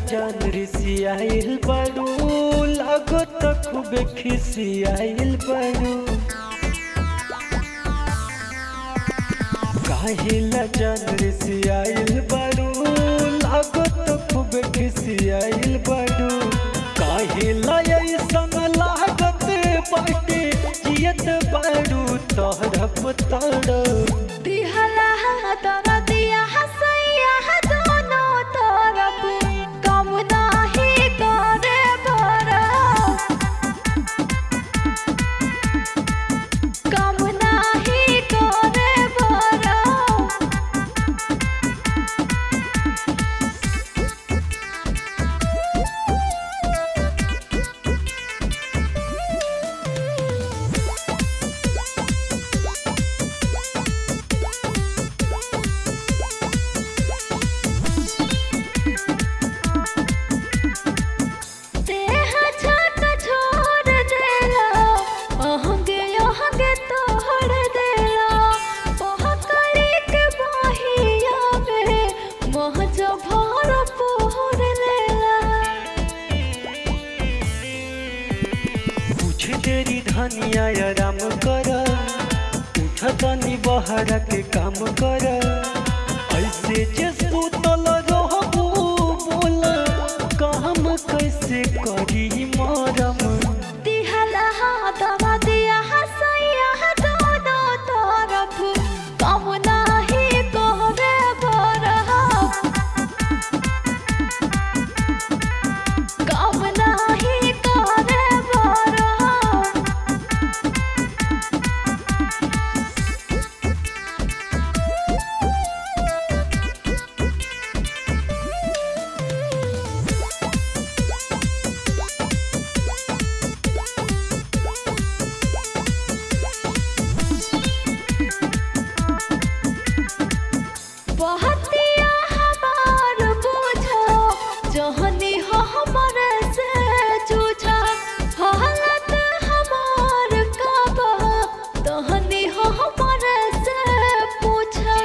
जान रिसियाइल बड़ू लागो तो खूब खिसियाइल बड़ू काहिला जान रिसियाइल बड़ू लागो तो खूब खिसियाइल बड़ू काहिला ऐसन लागत बाटे जियत बड़ू तड़प तड़प दिहला तोरा दिया हसैया दोनों तरफ कम नाही करे बरा कम नाही करे बरा देह छत छोड़ देला अहंगे अहंगे तोड़ देला पहकड़ी के बहिया में मोह जो भर पोर लेला कुछ देरी धनिया आराम कर उठ तनी बहरा के काम कर ऐसे जे सुतल रहबू बोल काम कैसे करी मरम दिहला दवा दिया हसैया दोनों तरफ कम नाही करे बरहा कम नाही करे बरहा बहतिया हमार बुझो जहनी हो हमर से जूझा हालत हमार कब तहनी हो हमर से पूछा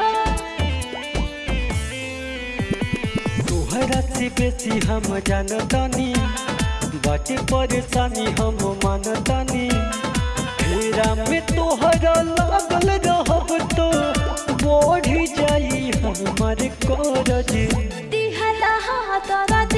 तोहरा से बेसी हम जानतानी बाटे परेशानी हम मानतानी फेरा में तोहरा लागल रहब तो बढ़ जाई हमारे करज दिहला तोरा